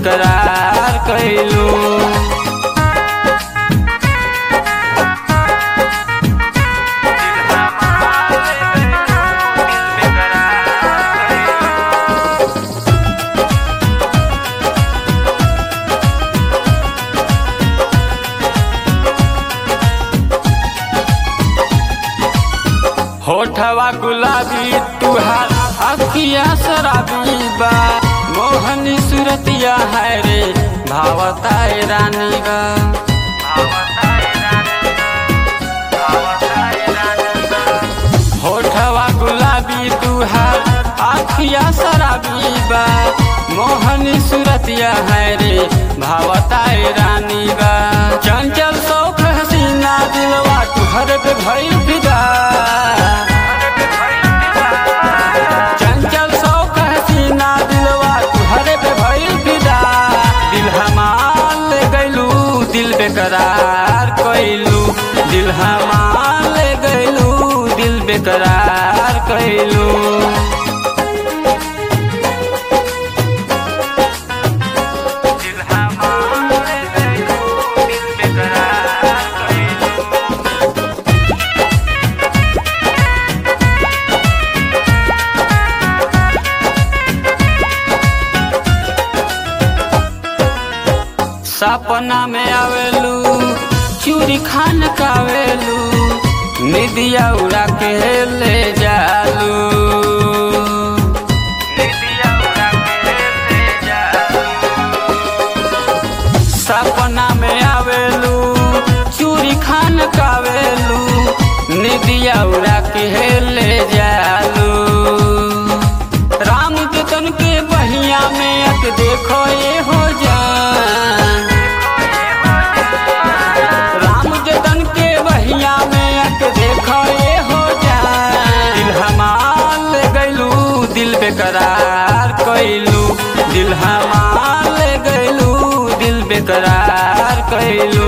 बेकरार कैलू होठवा गुलाबी तुहार अखिया शराबी बा मोहनी सुरतिया है रे भावता रानी बा होठवा गुलाबी तुहार अखिया शराबी बा मोहनी सुरतिया है रे भावता रानी बा चंचल शौक हसीना दिलवा तुहर पे भइल फिदा चंचल शौक हसीना दिलवा तुहरे पे भइल फिदा दिल हमार ले गइलू दिल बेकरार कइलू दिल हमार ले गइलू दिल बेकरार कइलू दिल हमार ले गइलू दिल बेकरार कइलू सपना में आवेलू चूरी खान कावेलू निदिया उड़ा के ले जालू निदिया उड़ा के ले जालू सपना में आवेलू चूरी खान कावेलू निदिया उड़ा के ले जालू राम जतन के बहिया में अक देखो ये हो जान राम जतन के बहिया में अक देखो ये हो जान दिल हमार ले गइलू दिल बेकरार कइलू दिल हमार ले गइलू दिल बेकरार कइलू